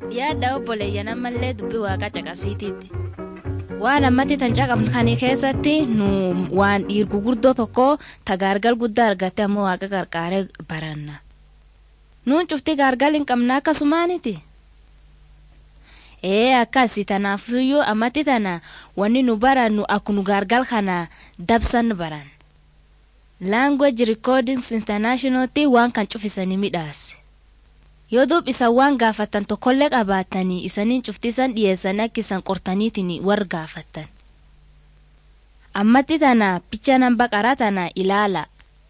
yaadda obboleeyyan ammallee dubbii waaqaa caqasiitiitti. Waan ammatti tan caqabnu kan keessatti nu waan dhiir gurguddoo tokko tagaargal guddaa argatte ammoo waaqa qarqaaree baranna. Nuun cufti gaargal hin qabna akkasumaaniti. Ee akkasi tanaafsuyyuu ammatti tana wanni nu barannu akkunu gaargal kana dabsan baran. Language Recordings Internationaltti waan kan cufisanii midhaase. yoo duub isan waan gaafattan tokkollee qabaattanii isaniin cuftisan dhiyeessanii akka isan qortaniitiin war gaafattan. Ammatti tana picha nan baqaraa tana ilaala.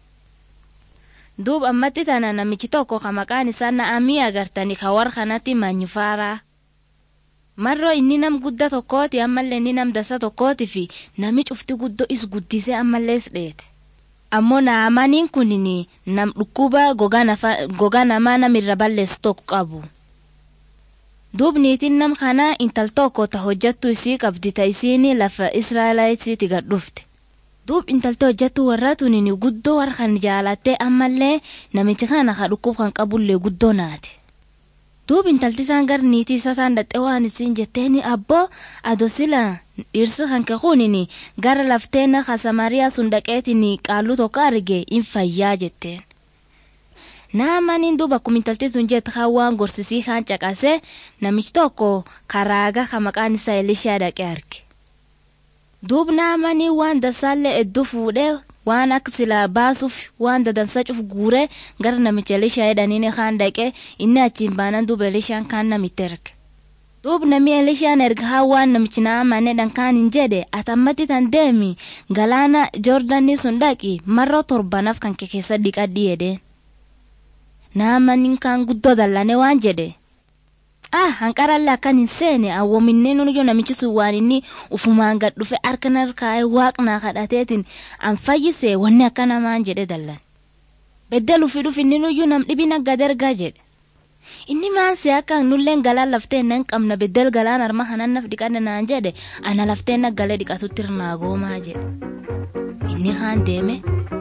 Duub ammatti tana namichi tokko ka maqaan isaa na'amii agartanii ka war kanatti manyifaaraa. Marroo inni nam gudda tokkooti ammallee inni nam dasa tokkooti fi nami cufti guddoo is guddisee ammallees dheete. ammoo naamaniin kunin nam dhukkuba gogaa namaa namirra balleessu tokko qabu. Duub niitiin nam kanaa intal tokko ta hojjattu isii qabdi ta isiin lafa Israa'elaayitiiti gad dhufte. Duub intalti hojjattu warra tunin guddoo warra kan jaalattee ammallee namichi kana ka dhukkub kan qabullee guddoo naate. Duub intalti isaan gar niitii isa isaan dhaxxee waan isiin jetteeni abboo ado sila dhirsi kan kekunin gara lafteena ka samariyaa sun dhaqeetin qaaluu tokko arge in fayyaa jetteen. Naamaniin duuba akkuma intalti sun jette kan waan gorsisii kan caqase namichi tokko karaaga ka maqaan isaa Elishaa dhaqee arge. Duub naamanii waan dasaallee hedduu fuudhee waan akka silaa baasuuf waan dadansa cuf guuree gara namicha Elishaa jedhaniin kan dhaqee inni achiin baanan duuba Elishaan kan namitti erge. Duub namni Elishaan erga haa waan namichi naamane dhankaan hin jedhe atammatti tan deemi galaana Joordanii sun dhaqi marroo torbanaaf kan kee keessa dhiqadhi jedheen. Naamaniin kan guddoo dallane waan jedhe. Ah hanqarallee akkan hin seene awwoominnee nuyyuu namichi sun waan inni ufumaan gad dhufe harka narkaa'ee waaqnaa kadhateetiin an fayyise wanni akka namaan jedhe dallan. Beddel ufi dhufi inni nuyyuu nam dhibina gad ergaa jedhe. Inni maansi akka nulleen galaan laftee nan qabna beddel galaan arma hanan naf dhiqanna naan jedhe ana laftee naggalee dhiqatutti irnaa goomaa jedhe. Inni kaan deeme.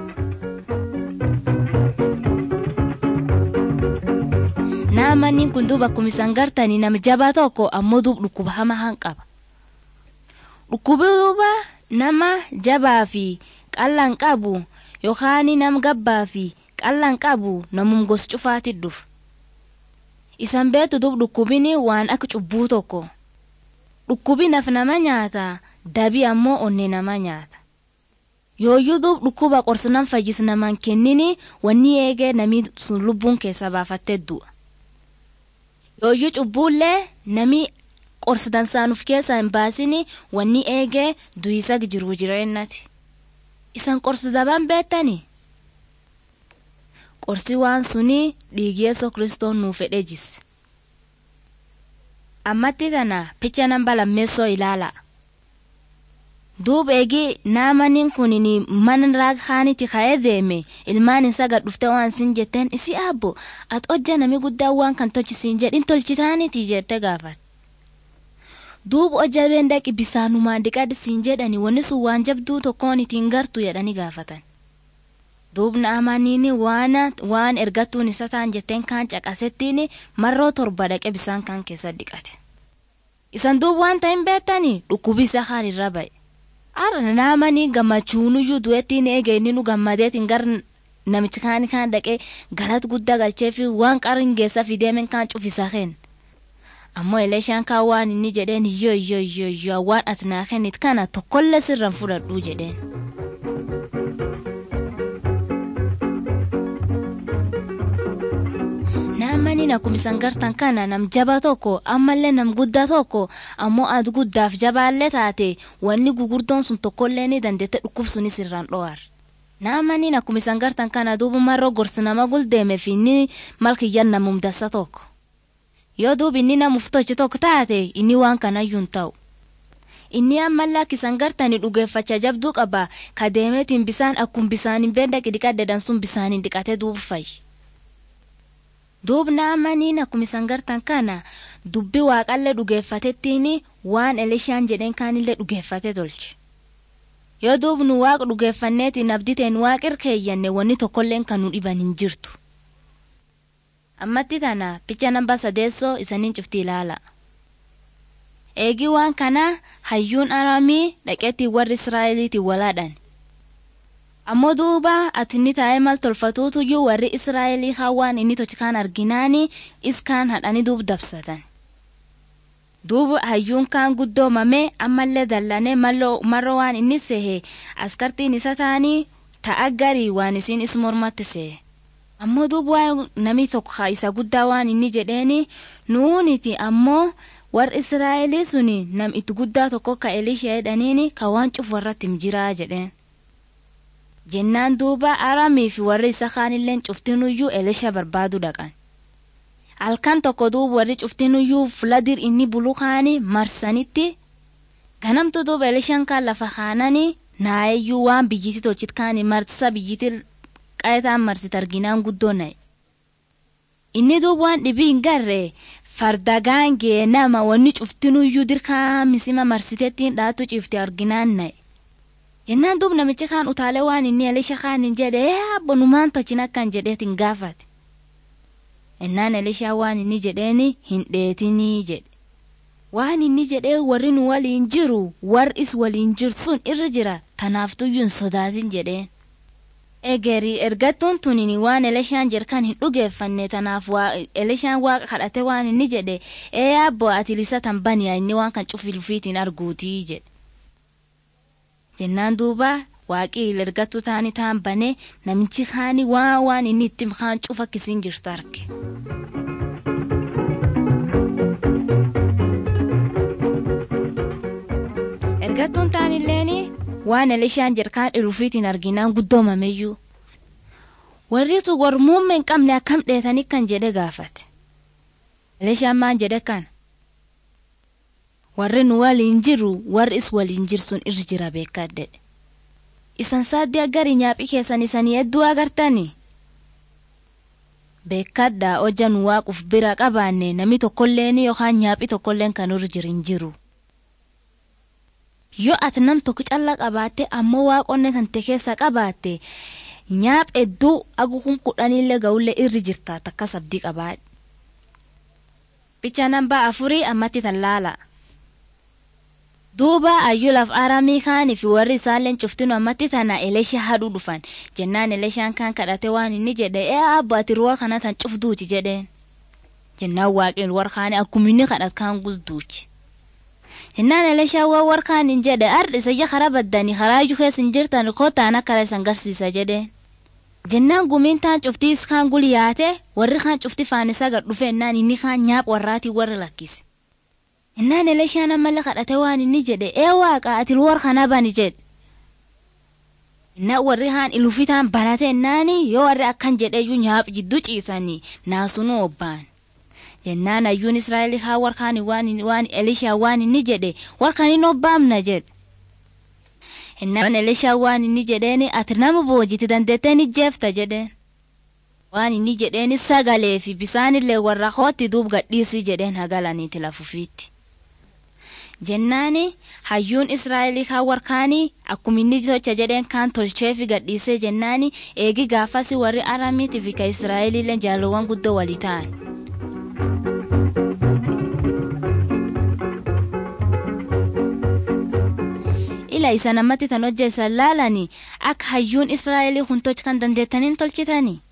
Naamaniin kun duuba akkuma isan gartanii nama jabaa tokko ammoo duub dhukkuba hamaa han qaba. Dhukkubi duuba nama jabaa fi qal'aan qabu yookaan nama gabbaa fi qal'aan qabu namum gos cufaatti dhufa. Isan beektu duub dhukkubini waan akka cubbuu tokko. Dhukkubi naf nama nyaata dabii ammoo onnee nama nyaata. Yooyyuu duub dhukkuba qorsinan fayyis namaan kennini wanni eegee namni sun lubbuun keessa baafattee du'a. Yooyyuu cubbuullee nami qorsitan saanuuf keessaa hin baasini wanni eegee du'isa jiru jireennati. Isan qorsi dabaan beektani? Qorsi waan suni dhiigi Yesuus Kiristoos nuuf fedhee jisse. Ammatti tana picha namba lammeessoo ilaala. Duub eegi naamaniin kun mana raaghaanitti ka'ee deeme ilmaan isaa gad dhuftee waan siin jetteen isi abbo ati hojja nami guddaa waan kan tolchisiin jedhin tolchitaaniti jettee gaafate. Duub hojja beendaqi bisaanumaan dhiqadhi siin jedhani wanni sun waan jabduu tokkoon ittiin gartu jedhani gaafatan. Duub naamaniin waan waan ergattuun isa taan jetteen kaan caqasettiin marroo torba dhaqe bisaan kan keessa dhiqate. Isan duub waan ta'in beektani dhukkubi isa kaan irra ba'e. Ara naamanii gammachuunuyyuu du'ettiin eege inni nu gammadeetiin gar namichi kaan kaan dhaqee galata guddaa galchee fi waan qarin geessa fideemen kaan cufisa keen. Ammoo Elishaan kaan waan inni jedheen yoo yoo yoo yoo waan ati naa kennit kana tokkollee sirraan fudhadhuu jedheen. Naamaniin akkuma isan gartan kana nam jaba tokko ammallee nam guddaa tokko ammoo adu guddaaf jabaallee taate wanni gugurdoon sun tokkollee ni dandeette dhukkubsunis irraan dho'ar. Naamaniin akkuma isan gartan kana duuba marroo gorsi nama guldeeme fi inni malkiyyan namum dassa tokko. Yoo duuba inni namuuf tochi tokko taate inni waan kanayyuu hin ta'u. Inni ammallee akka isan gartanii dhugeeffacha jabduu qaba ka deemeetiin bisaan akkuma bisaan hin beendaqi dhiqaddeedan sun bisaan dhiqatee duuba fayyi. Duubna amaniin akkuma isan gartan kana dubbi waaqallee dhugeeffatettiin waan Elishaan jedheen kaanillee dhugeeffate tolche. Yoo duubnu waaqa dhugeeffanneetiin abditeen waaqir keeyyanne wanni tokkolleen kan nu dhiban hin jirtu. ammatti tana picha namba sadeessoo isaniin cufti ilaala. Eegi waan kana hayyuun aramii dhaqeetti warri Israa'eliitiin walaadhan. Ammoo duuba ati inni taa'ee mal tolfatuutuyyuu warri Israa'elii hawaan inni tochikaan arginaani iskaan hadhanii duub dabsatan. Duuba hayyuun kaan guddoomame ammallee dallanee marro waan inni sehe askartiin isa ta'anii ta'a garii waan isiin is mormatti sehe. Ammoo duuba waan namni tokko isa guddaa waan inni jedheeni nuuniti ammoo warri Israa'elii suni nam itti guddaa tokko ka Elishee jedhaniini ka waan cufu warratti jiraa jedheen. Jennaan duuba aramii fi warri isa kaanilleen cuftinuyyuu Elisha barbaadu dhaqan. Halkan tokko duuba warri cuftinuyyuu fuladir inni bulu kaanii marsanitti ganamtu duuba Elishaan kaan lafa kaananii naayeyyuu waan biyyiti tolchit kaanii marsa biyyiti qayetaan marsit arginaan guddoo na'e. Inni duuba waan dhibii hin garree farda gaangee nama wanni cuftinuyyuu dirkaa misima marsiteettiin dhaatu cifte arginaan na'e. Jennaan duuba namichi kaan utaalee waan inni Elisha kaan hin jedhe abbonumaan tolchin akkan jedheetiin gaafate. Ennaan Elishaa waan inni jedheeni hin dheetinii jedhe. Waan inni jedhee warri nu waliin jiru warris waliin jirsun irra jira tanaaftuyyuu hin sodaatin jedheen. Egerii ergattuun tunini waan Elishaan jerkan hin dhugeeffanne tanaaf Elishaan waaqa kadhate waan inni jedhe ee abbo ati lisatan baniya inni waan kan cufilfiitiin arguutii jedhe. Jennaan duuba waaqii ergattuu taanii taan banee namichi kaani waan waan inni itti kaan cufa kisiin jirtu arge. Ergattuun taanilleeni waan Elishaan jerkaan dhirufiitiin arginaan guddoomameyyuu. Warri tu warmuumma hin qabne akkam dheetanii kan jedhe gaafate. Elishaan maan jedhe kana. Warri nu waliin jiru warri is waliin jirsun irra jira beekadde. Isan saaddii agarii nyaaphii keessan isanii hedduu agartanii. Beekaddaa hojja nu waaquuf bira qabaanne namni tokkolleen yookaan nyaaphii tokkolleen kan irra jirin jiru. Yoo ati nam tokko calla qabaatte ammoo waaqonne kan te keessa qabaatte nyaaph hedduu agukun kudhaniillee ga'ullee irri jirta takka sabdii qabaadhe. Bicha nambaa afurii ammatti tan laala. Duuba ayyulaaf aramii kaanii fi warri isaalleen cuftinu ammatti tana Elisha haduu dhufan jennaan Elishaan kaan kadhate waan inni jedhe ee abbo ati ruwa kana tan cufduuti jedheen. Jennaan waaqeen warkaanii akkuma inni kadhat kaan gulduuchi. Jennaan Elishaan waan warkaaniin jedhe ardi isa karaa baddanii karaa iyyuu keessa hin jirtan kootaan akka isan garsiisa jedheen. Jennaan gumiin taan cuftii iskaan gulyaate warri kaan cufti faanisaa gad dhufe ennaan inni kaan nyaap warraatii warra lakkise. Innaan Elishaan ammallee kadhate waan inni jedhe ee waaqa ati war kana bani jedhe. Innaan warri haan ilufitaan banate ennaani yoo warri akkan jedheyyuu nyaap jidduu ciisanii naasunuu obbaan. Jennaan ayyuun Israa'el haa warkaani waan waan Elishaa waan inni jedhe warkaan hin obbaamna jedhe. Innaan Elishaa waan inni jedheeni ati nama boojiti dandeettee ni jeefta jedheen. Waan inni jedheeni sagalee fi bisaanillee warra hootti duub gadhiisii jedheen hagalaniiti lafufiitti. jennaani hayyuun israa'elii kaan warkaanii akkuma inni tocha jedheen kaan tolchee fi gadhiisee jennaani eegi gaafasi warri aramiitii fi ka israa'eliillee jaalowwan guddoo walii ta'an. ila isa namatti tan hojjeessan laalanii akka hayyuun israa'elii kun tocha kan dandeettaniin tolchitanii.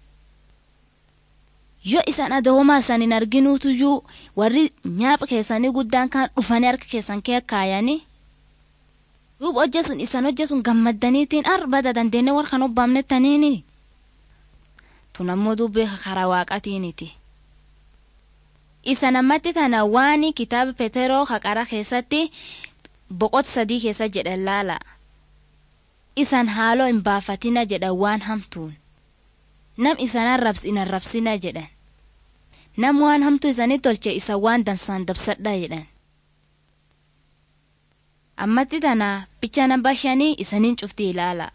yoo isan adawoomaa isan hin arginuutuyyuu warri nyaapha keessanii guddaan kan dhufanii harka keessan kee kaayanii duuba hojja sun isan hojja sun gammaddaniitiin arbada dandeenne warra kan obbaamnettaniini tun ammoo dubbee karaa waaqatiiniti isa namatti tana waan kitaaba peteroo haqara keessatti boqot sadii keessa jedhan laala isan haaloo hin baafatina jedhan waan hamtuun nam isan arrabsin arrabsina jedhan nam waan hamtuu isanii tolche isa waan dansaan dabsadha jedhan ammatti tana bicha namba shanii isaniin cufti ilaala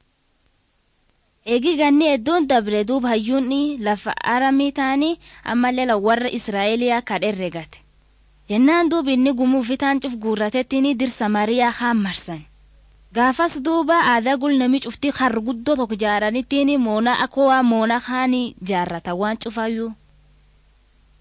eegi ganni hedduun dabre duub hayyuunni lafa aramii ta'anii ammallee warra israa'eliyaa kadherregate jennaan duub inni gumuu fitaan cuf guurratettiin dirsa mariyaa haan marsan gaafas duuba aadaa gulnami cufti har guddoo tokko jaaranittiin moona akka waa moona haanii jaarrata waan cufayyuu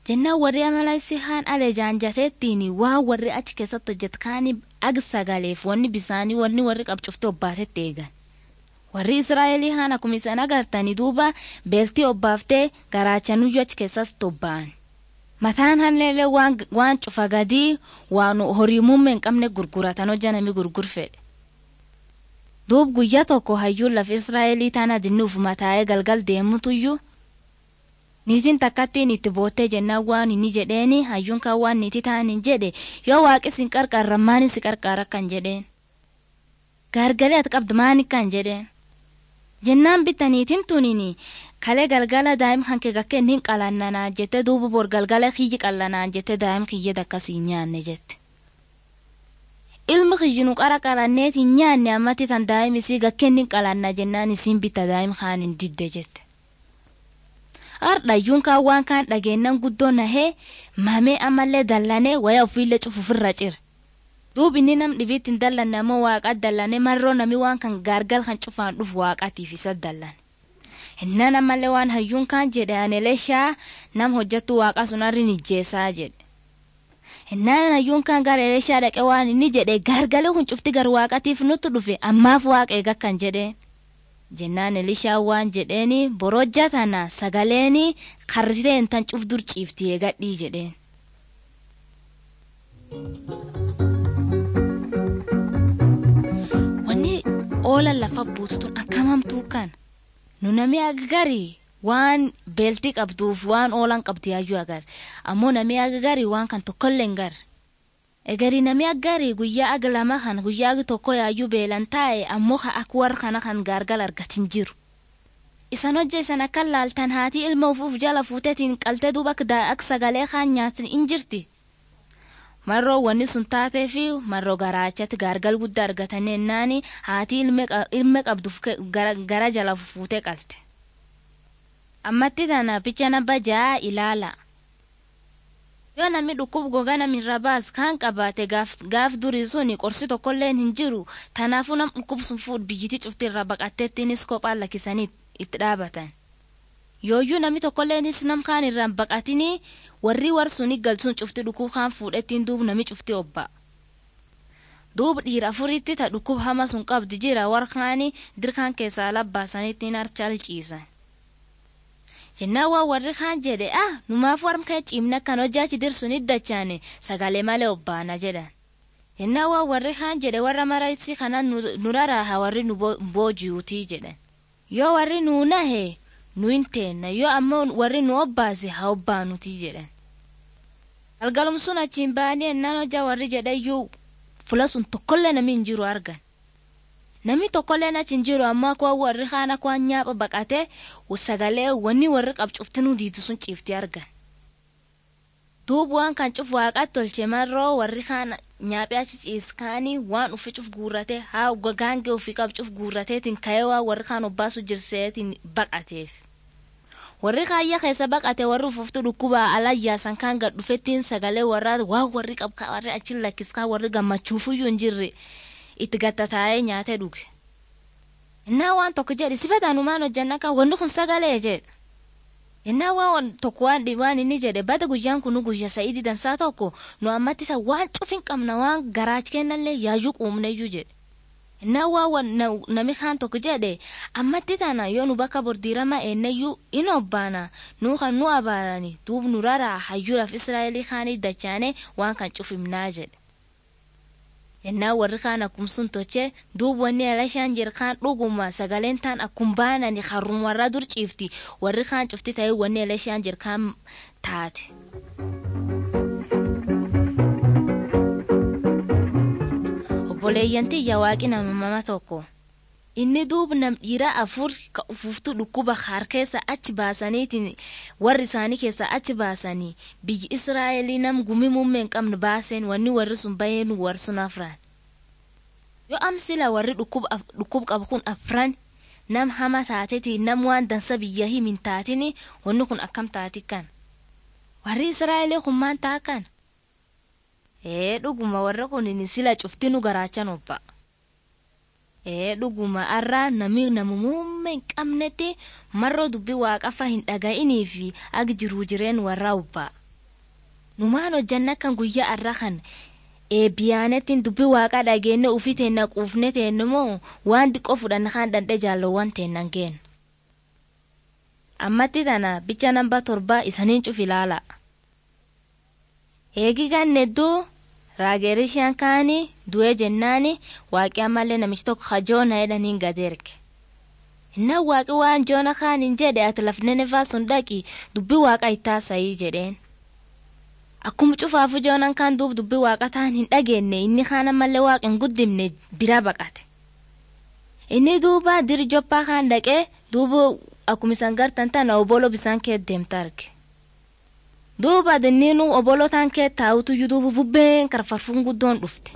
jennaan warri amalaisi haan ale jaanjateettiin waan warri achi keessatti hojjetkaani ag sagaleef wanni bisaanii wanni warri qabcufte obbaatetti eegan warri israa'elii haan akkuma isan agartanii duuba beeltii obbaaftee garaachanuyyuu achi keessatti obba'an mataan halleellee waan, waan cufa gadii waan horii muummee hin qabne gurguratan hojja nami gurgurfedhe duub guyyaa tokko hayyuun lafa israa'elii tana dinnuuf mataa'ee galgal deemutuyyuu niitiin takkattiin itti boottee jennaan waan inni jedheeni hayyuun kan waan niitii ta'an hin jedhe yoo waaqis hin qarqaarra maani si qarqaara kan jedheen gaargalee ati qabdu maani kan jedheen jennaan bitta niitiin tunini kalee galgala daa'im kan kee gakkeen hin qalannanaa jette duuba bor galgala kiyyi qallanaa jette daa'im kiyya dakkasii nyaanne jette. ilmi kiyyinu qara qalanneet hin nyaanne ammatti tan daa'im isii gakkeen hin qalanna jennaan isiin bitta daa'im kaan hin didde jette. Hardhayyuun kaan waan kaan dhageennan guddoo nahee mamee ammallee dallanee waya ofiillee cufufirra cire. Duub inni nam dhibiitti hin dallanne ammoo waaqa dallane marroo nami waan kan gaargal kan cufaan dhufu waaqatiif isa dallane. Innan ammallee waan hayyuun kaan jedhe anelee shaa nam hojjettu waaqa sun arri nijjeessaa jedhe. Innaan hayyuun kaan gara elishaa dhaqe waan inni jedhe gaargalee kun cufti gar waaqatiif nutti dhufe ammaaf waaqa eega kan jedheen. Jennaan elishaa waan jedheeni borojja tana sagaleeni karriteen tan cuf dur ciifti eegadhii jedheen. Wanni oolan lafa buututun akkamamtuu kan nu nami agarii waan beeltii qabduuf waan oolan qabdi yaayyuu agar ammoo nami agarii waan kan tokkollee hin gar egarii nami agarii guyyaa aga lama kan guyyaa agi tokko yaayyuu beelan taa'e ammoo ka akka warra kana kan gaargal argatin jiru isan hojja isan akka laaltan haatii ilma ufuuf jala fuutetiin qaltee duuba akka sagalee kaan nyaatin in jirti marroo wanni sun taatee fi marroo garaachatti gaargal guddaa argatanii ennaani haatii ilma qabduuf gara jala fuutee qalte. ammatti tana picha namba ja'a ilaala. Yoo namni dhukkub gogaa namirra baas kan qabaate gaaf durii suni qorsi tokkollee hin jiru tanaafuu nam dhukkubsun fuudh biyyiti cufti irra baqatteettiinis kophaan lakkisanii itti dhaabatan. Yooyyuu namni tokkolleenis nam kaan irraan baqatinii warri warsuni galsuun cufti dhukkub kaan fuudhettiin duub nami cufti obba. Duub dhiira afuritti ta dhukkub hama sun qabdi jira warkaani dirkaan keessaa labbaasaniittiin harchaal ciisan. jennaan waan warri kaan jedhe ah numaaf warmkee ciimna kan hojjaachi dirsun iddachaane sagalee malee obbaana jedhan jennaan waan warri kaan jedhe warra maraisi kana nuraraaha warri nu boojiyuutii jedhan yoo warri nuu nahe nu hin teenna yoo ammoo warri nu obbaase haa obbaanutii jedhan galgalum sun achiin ba'anii ennaan hojjaa warri jedhayyuu fula sun tokkollee nami hin jiru argan namni tokkolleen achi hin jiru ammoo akka warri kaan akka waan nyaapha baqatee sagalee wanni warri qabcuftinuu diitu sun ciifti argan. Duuba waan kan cuf waaqatti tolche marroo warri kaan nyaaphee achi ciiskaanii waan ufi cuf guurratee haa gaangee ofii qabcuf guurrateetiin ka'ee waan warri kaan obbaasu jirseetiin baqateef. Warri kaayya keessa baqate warri ufuftu dhukkubaa alayyaasan kaan gad dhufettiin sagalee warraa waan warri qabka warri achi lakkiskaan warri gammachuufuyyuu hin jirre. itti gattataa'ee nyaatee dhuge. Innaa waan tokko jedhe sifataanumaan hojjanna kan wanni kun sagalee jedhe. Innaa waan tokko waan waan inni jedhe bada guyyaan kun guyya sa'idii dansaa tokko nu ammatti ta waan cufin qabna waan garaachi kennallee yaayyuu quumneyyuu jedhe. Innaa waan nami kaan tokko jedhe ammatti tana yoo nu bakka bordiirama eenneyyuu in obbaana nu kan nu abaarani duub nu raraa hayyuudhaaf Israa'elii kaanii dachaane waan kan cufimnaa jedhe. yennaa warri kaan akkum sun toche duub wanni alashaan jir kaan dhuguma sagaleen taan akkum baanani harrum warra dur ciifti warri kaan cufti ta'ee wanni alashaan jir kaan taate. obboleeyyanti yawaaqi nama mama tokko inni duub nam dhiira afur ka ufuftu dhukkuba har keessa achi baasaniitiin warri isaanii keessa achi baasanii biyyi israa'elii nam gumi muummee hin qabne baaseen wanni warri sun baheen warsun afran yoo amsila warri dhukkub qabu kun afran nam hama taatetii nam waan dansa biyya himin taatini wanni kun akkam taati kan warri israa'elii kun maan taa kan ee dhuguma warra kun sila cuftinu garaachan obba. ee dhuguma arraa nami nama muummee hin qabnetti marroo dubbii waaqafa hin dhaga'inii fi ag jiruu jireen warra ubbaa numaan hojjanna kan guyyaa arra kan eebbiyaanetiin dubbii waaqaa dhageenne ufii teenna quufne teenne moo waan diqqoo fudhanna kan dandhe jaalowwan teennan geen. Ammatti tana bicha namba torba isaniin cuf ilaala. Eegi gannedduu raagerishaan kaanii du'ee jennaani waaqii ammallee namichi tokko hajoona jedhaniin gad erge. Innaan waaqi waan joona kaaniin jedhe ati lafnenefaa sun dhaqi dubbii waaqa ittaasayii jedheen. Akkuma cufaafu joonan kaan duub dubbii waaqa ta'an hin dhageenye inni kaan ammallee waaqa hin guddimne bira baqate. Inni duuba diri joppaa kaan dhaqee duuba akkuma isaan gartan tana obolo bisaan kee deemta arge. Duuba dinniinu obolo taan kee taa'utuyyuu duuba bubbeen karfarfuun guddoon dhufte.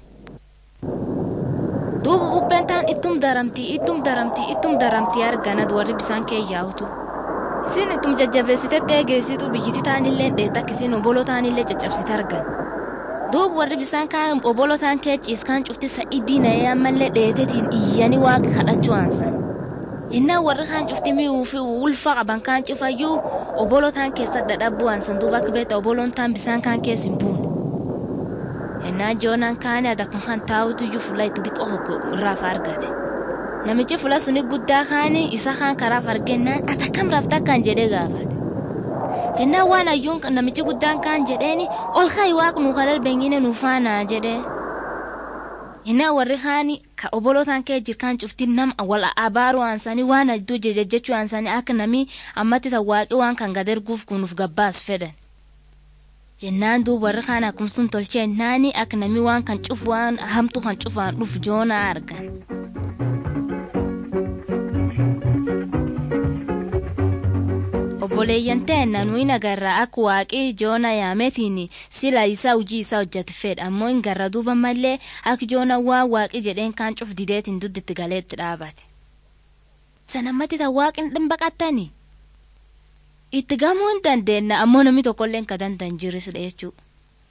Duuba bubbeen taan ittum daramtii ittum daramtii ittum daramtii arganad warri bisaan kee yaa'utu. Isin ittum jajjabeessitetti eegeessitu biyyiti taanillee dheetta akkisiin obolo taanillee caccabsite argan. Duuba warri bisaan kaan obolo taan kee ciiskaan cufti sa'idii na'ee ammallee dheetetiin iyyanii waaqa kadhachuu aansan. Jennaan warri kaan cufti mi'uu fi ulfa qaban kaan cufayyuu obolo taan keessa dadhabuu aansan duuba akka beekta oboloon taan bisaan kaan keessa hin buune. Jennaan joonaan kaane adakun kan taa'utuyyuu fuula itti xiqqoo tokko irraaf argate. Namichi fuula suni guddaa kaane isa kaan karaaf argennaan ati akkam rafta akkaan jedhee gaafate. Jennaan waan ayyuun namichi guddaan kaan jedheeni ol kaayi waaqnu kan darbeenyine nuufaanaa jedhee. Jennaan warri kaani ka obolotaan kee jirkaan cufti nam wal abaaru aansanii waan adduu jejjechuu aansanii akka namii ammatti tan waaqii waan kan gad erguuf kunuuf gabbaas fedhan. Jennaan duuba warri kaan akkuma sun tolchee naani akka namii waan kan cufu waan hamtu kan cufaan dhufu joonaa argan. obboleeyyan ta'enna nuyi nagarraa akka waaqii joona yaametiin sila isaa hojii isaa hojjate fedha ammoo hin garra duuba mallee akka joona waan waaqii jedheen kaan cuf dideetiin dudditti galeetti dhaabate. Sanammatti tan waaqin dhimbaqattani. Itti gamuu hin dandeenna ammoo namni tokkollee ka dandan jirisudha jechuudha.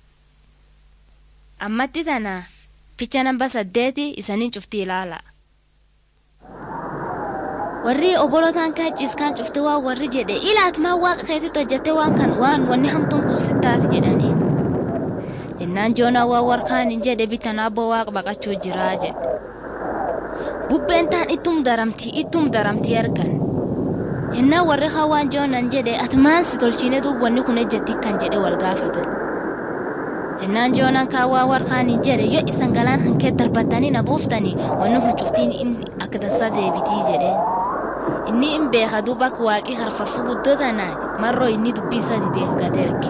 Ammatti tana picha namba saddeeti isaniin cufti ilaala. warri obolotaan kan ciiskaan cufte waan warri jedhe ilaatumaa waaqa keessatti hojjette waan kan waan wanni hamtuun kun sittaati jedhanii jennaan joonaa waan warkaan hin jedhe bitan abbo waaqa baqachuu jiraa jedhe bubbeen taan ittum daramtii ittum daramtii argan jennaan warri haa waan joonan jedhe ati maan si tolchiine duub wanni kun ejjetti kan jedhe wal gaafatan jennaan joonaan kaa waa warkaan hin jedhe yoo isan galaan hankee darbatanii na buuftanii wanni kun cuftiin inni akka dansaa deebitii jedheen. inni hin beeka duuba akka waaqii harfarfuu guddoo tanaan marroo inni dubbii isa dideef gad erge.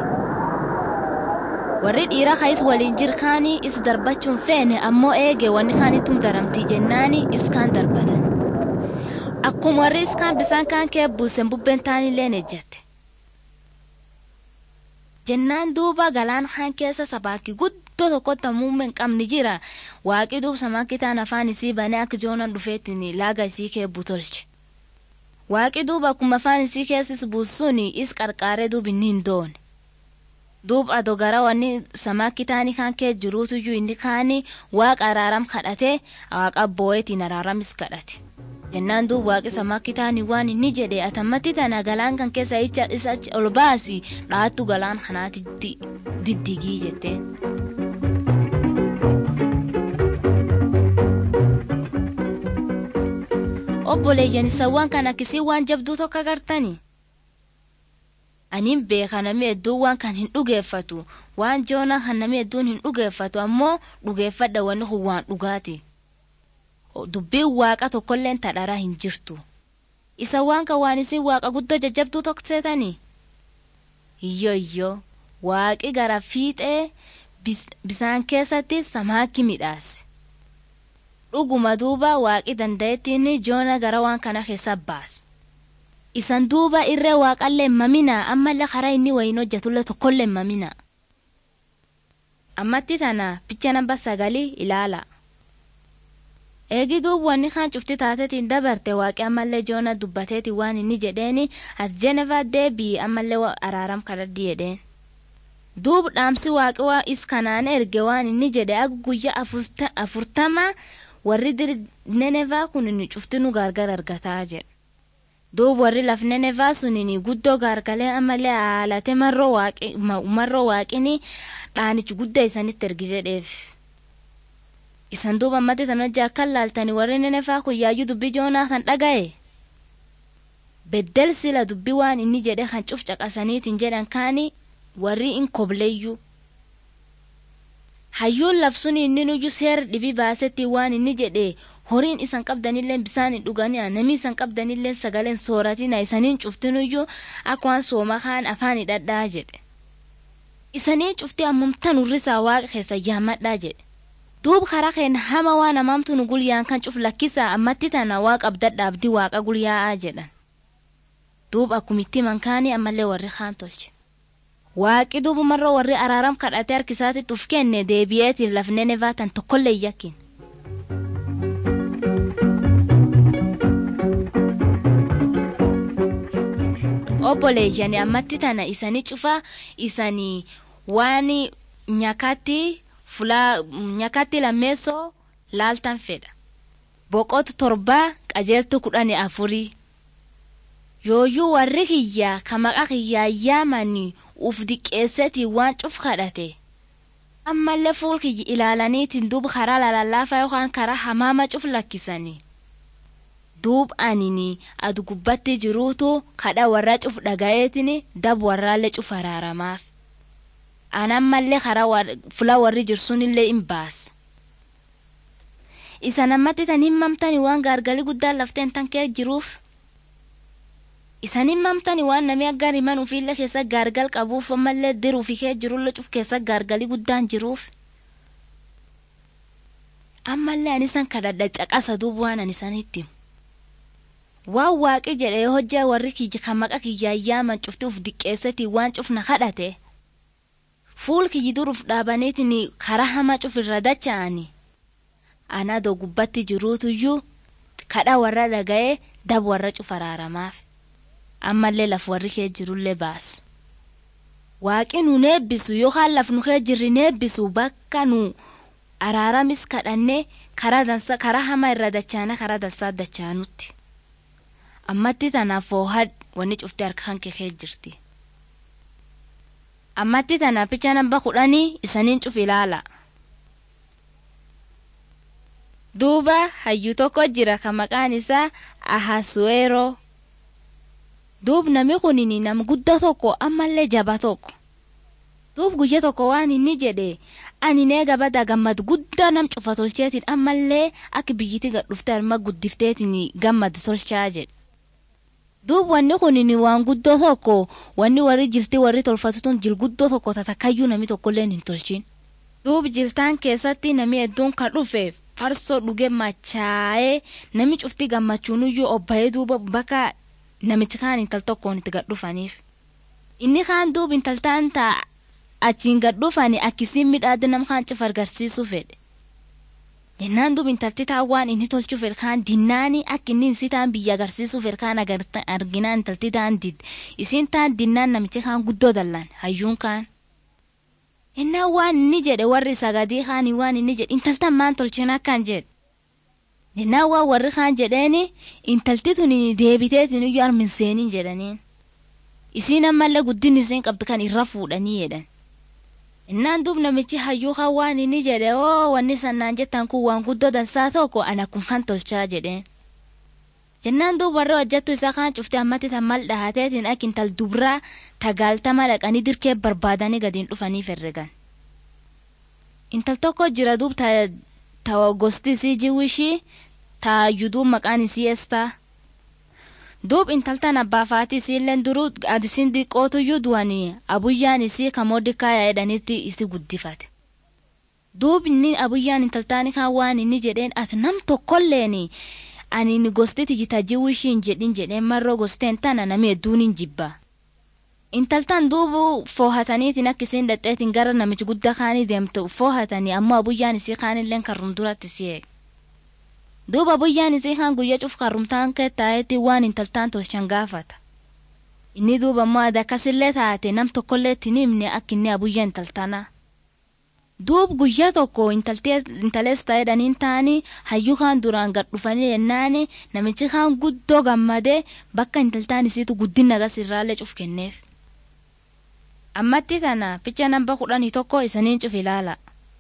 Warri dhiira kaayis waliin jirkaanii is darbachuun feene ammoo eege wanni kaanittum daramtii jennaani iskaan darbatan. Akkuma warri iskaan bisaan kaan kee buusen bubbeen taanillee ejjatte. Jennaan duuba galaan kaan keessa sabaakii guddoo tokkotti muummee hin qabne jira waaqii duub samaakitaan afaan isii banee akka joonan dhufeettiin laaga isii kee butolche. waaqi duuba akkuma afaan isii keessis buusuun is qarqaaree duub inni hin doone. Duub ado gara wanni samaakki taanii kan kee jiruutuyyuu inni kaanii waaqa araaram kadhatee waaqa boo'eetiin araaramis kadhate. Jennaan duub waaqi samaakki taanii waan inni jedhe atammatti tana galaan kan keessa isa ol baasi dhaattu galaan kanaatitti diddigii jettee. obboleeyyan isawwan kan akkisii waan jabduu tokko agartani. Aniin beeka namni hedduun waan kan hin dhugeeffatu waan joona kan namni hedduun hin dhugeeffatu ammoo dhugeeffadha wanni kun waan dhugaati. Dubbiin waaqa tokkolleen tadharaa hin jirtu. Isa waan kan waan isin waaqa guddoo jajjabduu tokko seetani. Iyyoo iyyoo waaqi gara fiixee bisaan keessatti samaakki midhaase. dhuguma duuba waaqi danda'ettiin joona gara waan kana keessa baas. Isan duuba irree waaqallee mamina ammallee karaa inni wayin hojjetullee tokkollee mamina. Ammatti tana picha namba sagalii ilaala. Eegi duuba wanni kaan cufti taatetiin dabarte waaqi ammallee joona dubbateeti waan inni jedheeni as Jenevaa deebii ammallee araaram kadhadhi jedheen. Duuba dhaamsi waaqi waa is kanaan erge waan inni jedhe akka guyyaa afurtama warri Nenevaa kun inni cufti nu gargar argataa jedha. duub warri lafnenefaa sunini guddoo gaargalee ammallee haalate marroo waaqini dhaanichi guddaa isanitti ergi jedheef isan duuba ammatti tan hojii akka laaltani warri nenefaa kun yaayyuu dubbii joonaa kan dhaga'e beddel sila dubbii waan inni jedhe kan cuf caqasaniitiin jedhan kaani warri in kobleeyyuu hayyuun labsuun inni nuyyuu seera dhibii baasetti waan inni jedhe horiin isan qabdanillee bisaan hin dhuganii namni isan qabdanillee sagaleen sooratina isaniin cuftinuyyuu akka waan sooma kaan afaan hidhadhaa jedhe isanii cuftii ammumtan urrisaa waaqa keessa yaammadhaa jedhe duub karaa keenya hama waan amaamtu nu gulyaan kan cuf lakkisaa ammatti tana waaqa abdadhaabdi waaqa gulyaa'aa jedhan duub akkumitti mankaanii ammallee warri kaan tolche waaqi duubumarra warri araaram kadhatee harkisaatitti uf kenne deebi'eetiin lafnee nevaatan tokkollee yakkin obboleeyyani ammatti tana isanii cufa isanii waan nyakatti fulaa nyakatti lammeessoo laaltan fedha boqotu torbaa qajeeltu kudhani afurii yooyyuu warri kiyyaa ka maqa kiyyaa yaamanii uf diqqeessetii waan cuf kadhate ammallee fuul kiyyi ilaalaniitiin duuba karaa lalallaafaa yookaan karaa hamaama cuf lakkisanii duub anini adu gubbatti jiruutu kadha warra cuf dhaga'eetiin dab warraallee cuf araaramaaf anammallee karaa fula warri jirsunillee hin baasa isa namatti tan himmamtani waan gaargalii guddaan lafteen tan kee jiruuf isan himmamtani waan namni aggaan himan ufiillee keessa gaargal qabuuf ammallee diruufi kee jirullee cuf keessa gaargalii guddaan jiruuf ammallee anisan kadhadha caqasa duub waan anisanitti waan waaqi jedhee hojjaa warri kiyya kan maqa kiyyaa yaaman cufti uf diqqeessati waan cufna kadhate fuul kiyyi duruuf dhaabaniitiin karaa hamaa cuf irra dacha'ani anaa doo gubbatti jiruutuyyuu kadha warra dhaga'ee dab warra cuf araaramaaf ammallee laf warri kee jirullee baas waaqi nu neebbisu yookaan laf nu kee jirri neebbisu bakka nu araaramis kadhannee karaa dansa karaa hamaa irra dachaana karaa dansaa dachaanutti ammatti tanaaf foohad wanni cufti harka kan kee jirti ammatti tana picha namba kudhanii isaniin cuf ilaala duuba hayyuu tokko jira ka maqaan isaa ahasueroo duub nami kunini nam gudda tokko ammallee jaba tokko duub guyya tokko waan inni jedhe ani neega bada gammad guddaa nam cufa tolcheetiin ammallee akka biyyiti gadhufte alma guddifteetiin gammad tolchaa jedhe duub wanni kunini waan guddoo tokko wanni warri jilti warri tolfatutun jil guddoo tokko tatakayyuu nami tokkolleen hin tolchin duub jiltaan keessatti nami hedduun kan dhufe farsoo dhuge machaa'ee nami cufti gammachuunuyyuu obba'ee duuba bakka namichi kaan intal tokkoon itti gadhufaniif inni kaan duub intaltaan taa achiin gadhufani akkisiin midhaadde nam kaan cuf agarsiisuu fedhe jennaan duub intalti taa waan inni tolchuu fedhe kaan dinnaani akka inni insi taan biyya agarsiisuu fedhe kaan arginaan intalti taan didde isiin taan dinnaan namichi kaan guddoo dallan hayyuun kaan innaan waan inni jedhe warri sagadii kaanii waan inni jedhe intaltan maan tolchin akkan jedhe jennaan waan warri kaan jedheeni intalti tun deebiteetiin iyyuu armin seeniin jedhaniin isiin ammallee guddin isiin qabdi kan irra fuudhanii jedhan innaan duub namichi hayyuu kan waan inni jedhe oo wanni sannaan jettan kun waan guddoo dansaa tokko ana kun kan tolchaa jedheen jennaan duub warra hojjattu isaa kaan cufte ammatti tan mal dhahateetiin ak intal dubraa tagaaltama dhaqanii dirkee barbaadanii gadiin dhufanii herregan intal tokko jira duub ta gosti isii jiwishii ta yuduu maqaan isii estaa duub intaltan abbaa faati isiilleen duruu adisiin diqqootuyyuu du'anii abuyyaan isii kamoodikaaya jedhanitti isi guddifate duub inni abuyyaan intaltaani kaan waan inni jedheen ati nam tokkolleeni ani ni gosti tijita jiwishiin jedhin jedheen marroo gosteen tana nami hedduun hin jibba intaltan duubu foohataniitiin akka isiin dhadheetiin gara namichi guddaa kaanii deemtu foohatanii ammoo abuyyaan isii kaanilleen karrum duratti si eeg duuba abuyyaan isii kaan guyya cuf karrumtaan kee taa'eetti waan intaltaan tolchan gaafata inni duuba ammoo ada akkasillee taate nam tokkollee ittiin himne akka inni abuyyaa intaltanaa duub guyyaa tokko intalees ta'edhaniin ta'anii hayyuu kaan duraan gad dhufanii jennaani namichi kaan guddoo gammadee bakka intaltaan isiitu guddina gas irraallee cuf kenneef. Ammatti tana picha namba kudhanii tokko isaniin cuf ilaala.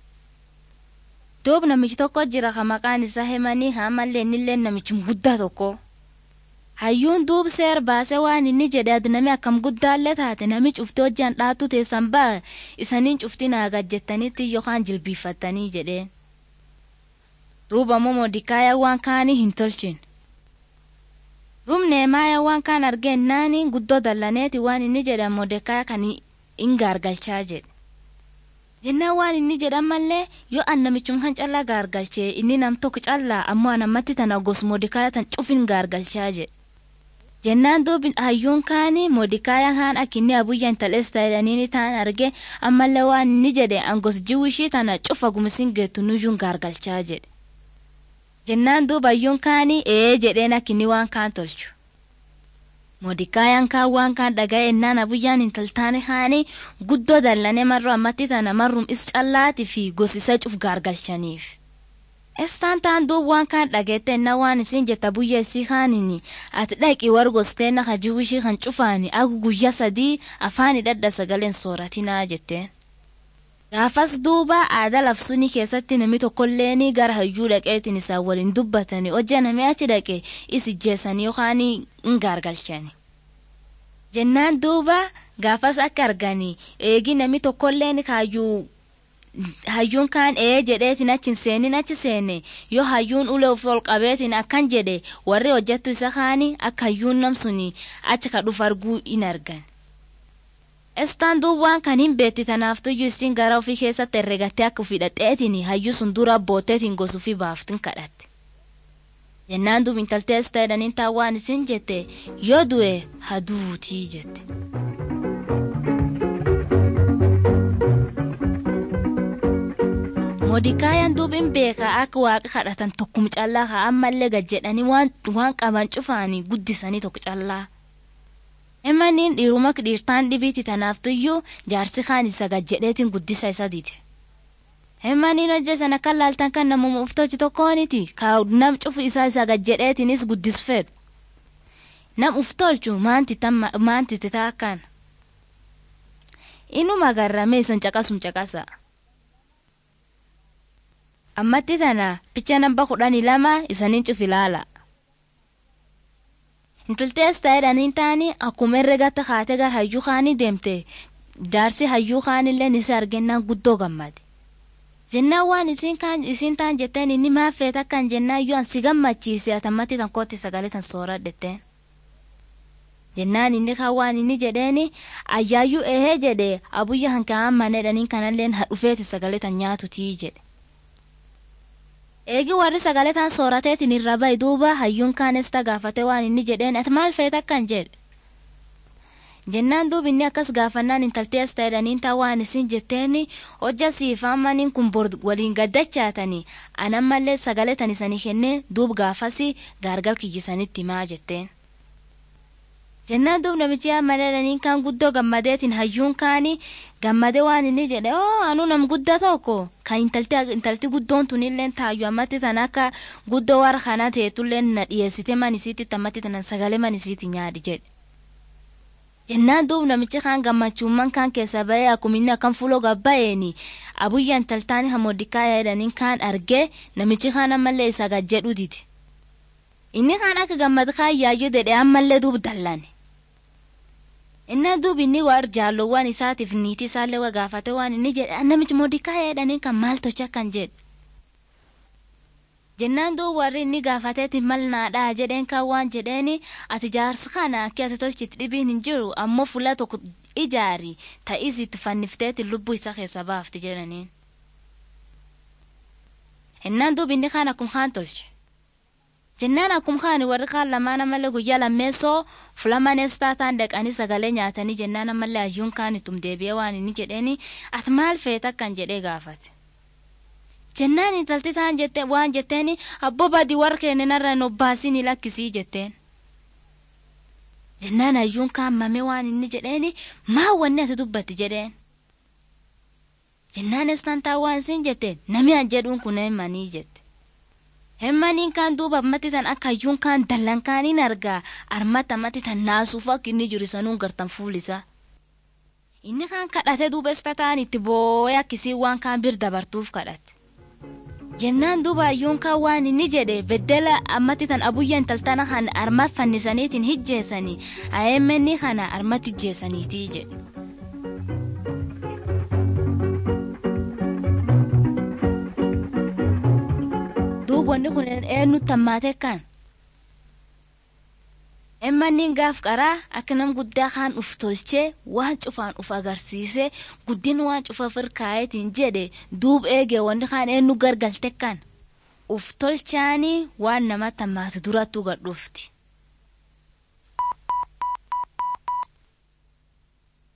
Duub namichi tokko jira ka maqaan isaa hemanii haamallee innillee namichum guddaa tokko. hayyuun duub seer baasee waan inni jedhe adnami akkam guddaallee taate nami cufti hojjaan dhaattu teessan ba'a isaniin cufti naagat jettanitti yookaan jilbiiffattanii jedheen. Duuba immoo modikaaya waan kaanii hin tolchin. Duub neemaaya waan kaan argeennaani guddoo dallaneeti waan inni jedhe modikaaya kan hin gaargalchaa jedhe. Jennaan waan inni jedhan mallee yoo an namichun kan callaa gaargalchee inni nam tokko callaa ammoo anammatti tana gos modikaaya tan cufin gaargalchaa jedhe. jennaan duubi hayyuun kaani modikaayaan haan akkinni abuyyan talees ta'edhaniini ta'an arge ammallee waan inni jedhe angos jiwishii tana cufa gumisiin geettu nuyyuun gaargalchaa jedhe jennaan duuba hayyuun kaani ee jedheen akkinni waan kaan tolchu modikaayaan kaan waan kaan dhaga'e ennaan abuyyaan intaltaane haani guddoo dallane marro ammatti tana marrum is callaati fi gosisa cuf gaargalchaniif. Estaan taan duub waan kaan dhageette na waan isin jetta buyya isii kaanini ati dhaqi wargostee na hajiwishii kan cufaani agu guyya sadii afaani dhadha sagaleen sooratinaa jetteen. Gaafas duuba aadaa lafsuni keessatti nami tokkolleeni gara hayyuu dhaqeetiin isaan waliin dubbatanii hojja namni achi dhaqe isi jeessanii yookaan hin gaargalchani. Jennaan duuba gaafas akka arganii eegi nami tokkolleen kaayyuu hayyuun kaan ee jedheetiin achi seenin achi seene yoo hayyuun ulee of ol qabeetiin akkan jedhe warri hojjettu isa kaani akka hayyuun namsuni achi ka dhufu arguu in argan. Estaan duub waan kan hin beetti tanaaftuyyuu isin gara ofii keessatti herregattee akka ofii dhadheetiin hayyuu sun dura bootteetiin gosuufi baaftin kadhatte. Jennaan duub intaltee as ta'edhaniin taa waan isin jette yoo du'e haduutii jette. modikaayaan duubin beeka akka waaqa kadhatan tokkum callaa haa ammallee gad jedhanii waan qaban cufaanii guddisanii tokko callaa. Himaniin dhiiruma dhiirtaan dhibiiti tanaaftuyyuu jaarsi kaan isa gad jedheetiin guddisa isa diite. Himaniin hojja sana kan laaltan kan namuma uftochi tokkooniti kaa nam cufu isaa isa gad jedheetiinis guddis fedhu. Nam uftolchu maanti titaa kan. Inuma garramee isan caqasum caqasa. ammatti tana picha namba kudhanii lama isaniin cuf ilaala. Intaltees ta'edhaniin taani akkuma herregatta kaatee gara hayyuu kaanii deemte jaarsi hayyuu kaanillee isa argennaan guddoo gammade. Jennaan waan isin kaan isin taan jetteen inni maaf feet akkan jennaan yoo si gammachiise atammatti tan kootti sagalee tan sooradhetteen. Jennaan inni kan waan inni jedheeni ayyaayyuu ehee jedhe abuyya hankaa'an maneedhaniin kanalleen dhufeeti sagalee tan nyaatutii jedhe. Eegi warri sagalee taan soorateetiin irra ba'i duuba hayyuun kaanes gaafate waan inni jedheen ati maal feet akkan jedhe. Jennaan duuba inni akkas gaafannaan intaltee as ta'edhaniin taa waan isin jetteeni hojja siifaamaniin kun bor waliin gaddachaatanii anammallee sagalee tan isanii kennee duub gaafasi gaargal kiyyisanitti himaa jetteen. Jennaan duub namichi amaleedhaniin kaan guddoo gammadeetiin hayyuun kaanii gammadee waan inni jedhe oo anuu nam guddaa tokko kan intalti guddoon tunillee taayyu ammatti tan akka guddoo warra kanaa teetullee na dhiyeessite manisiitti ammatti tanan sagalee manisiitti nyaadhi jedhe. Jennaan duub namichi kaan gammachuumman kaan keessa ba'ee akkuma inni akkan fuuloo gabba'eeni abuyya intaltaan hamodikaa jedhaniin kaan argee namichi kaan ammallee isa gad jedhu dide. Inni kaan akka gammad kaan yaayyoo dedhee ammallee duub dallane. Inni duubi inni waar jaalowwan isaatiif niitii isaallee waa gaafate waan inni jedhe namichi modikaa jedhanii kan maal tocha kan jedhe. Jennaan duuba warri inni gaafateeti mal naadhaa jedheen kan waan jedheeni ati jaarsa kana akka ati tolchiti dhibiin hin jiru ammoo fuula tokko ijaari ta'is itti fannifteeti lubbuu isa keessa baafti jedhaniin. Innaan duubi inni kaan akkuma kaan tolche. jennaan akkuma kaan warri kaan lamaan ammallee guyyaa lammeessoo fulamanees taataan dhaqanii sagalee nyaatanii jennaan ammallee hayyuun kaan ittum deebi'ee waan inni jedheeni ati maal feet akkan jedhee gaafate. Jennaan intalti taan jette waan jetteeni abboo badii warra kennenarra hin obbaasini lakkisii jetteen. Jennaan hayyuun kaan mamee waan inni jedheeni maa wanni ati dubbatti jedheen. jennaan estaan taawwaan isin jette nami an jedhuun kun hemmanii jette. Hemmaniin kaan duuba ammatti tan akka hayyuun kaan dallan kaaniin argaa armata ammatti tan naasuuf akka inni jiru sanuun gartan fuulisa. Inni kaan kadhate duuba esta ta'an itti boo'ee akkisii waan kaan bir dabartuuf kadhate. Jennaan duuba hayyuun kaan waan inni jedhe beddela ammatti tan abuyya intaltana kan armat fannisaniitiin hijjeessanii ayeemmenni kana armat hijjeessaniitii jedhe. wanni kun eenyutti hammaate kan emmanniin gaaf qaraa akka nam guddaa kaan uf tolchee waan cufaan uf agarsiisee guddin waan cufa firkaayetiin jedhe duub eege wanni kaan eenyu gargalte kan uf tolchaanii waan namatti hammaate durattuu gadhufti